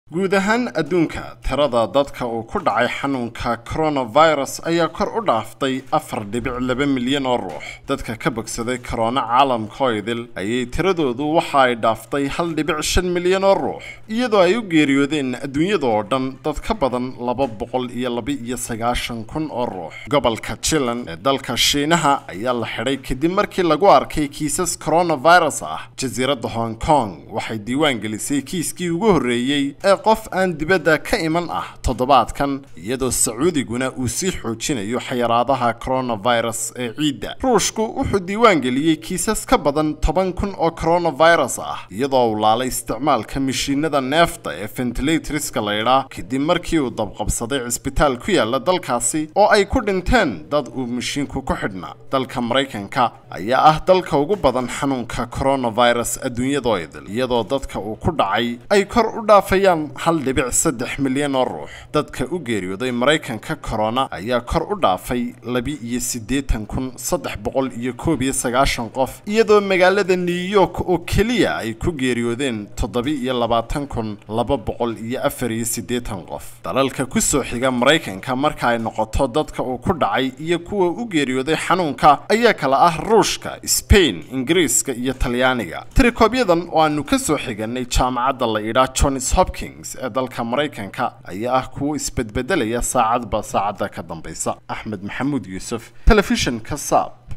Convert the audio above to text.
guud ahaan adduunka tirada dadka uu ku dhacay xanuunka coronavirus ayaa kor u dhaaftay afar dhibic laba milyan oo ruux dadka ka bogsaday korona caalamka idil ayay tiradoodu waxa ay dhaaftay hal dhibic shan milyan oo ruux iyadoo ay u geeriyoodeen adduunyada oo dhan dad ka badan laba boqol iyo laba iyo sagaashan kun oo ruux gobolka chilan ee dalka shiinaha ayaa la xidhay kadib markii lagu arkay kiisas coronavirus ah jasiiradda hong kong waxay diiwaan gelisay kiiskii ugu horreeyey ee qof aan dibadda ka iman ah toddobaadkan iyadoo sacuudiguna uu sii xoojinayo xayaraadaha coronavirus ee ciidda ruushku wuxuu diiwaan geliyey kiisas ka badan toban kun oo coronavirus ah iyadoo uu laalay isticmaalka mishiinada neefta ee ventilatorska laydhaa kadib markii uu dabqabsaday cisbitaal ku yaala dalkaasi oo ay ku dhinteen dad uu mishiinku ku xidhnaa dalka maraykanka ayaa ah dalka ugu badan xanuunka coronavirus adduunyadoo idil iyadoo dadka uu ku dhacay ay kor u dhaafayaan hal dhibic saddex milyan oo ruux dadka u geeriyooday maraykanka corona ayaa kor u dhaafay labi iyo siddeetan kun saddex boqol iyo koob iyo sagaashan qof iyadoo magaalada new york oo keliya ay ku geeriyoodeen toddobi iyo labaatan kun laba boqol iyo afar iyo siddeetan qof dalalka ku soo xiga maraykanka marka ay noqoto dadka uu ku dhacay iyo kuwa u geeriyooday xanuunka ayaa kala ah ruushka spain ingiriiska iyo talyaaniga tirikoobyadan oo aanu ka soo xiganay jaamacadda la idhaa johns hopkins ee dalka maraykanka ayaa ah kuwo isbedbedelaya saacadba saacadda ka dambaysa axmed maxamuud yuusuf telefishinka saab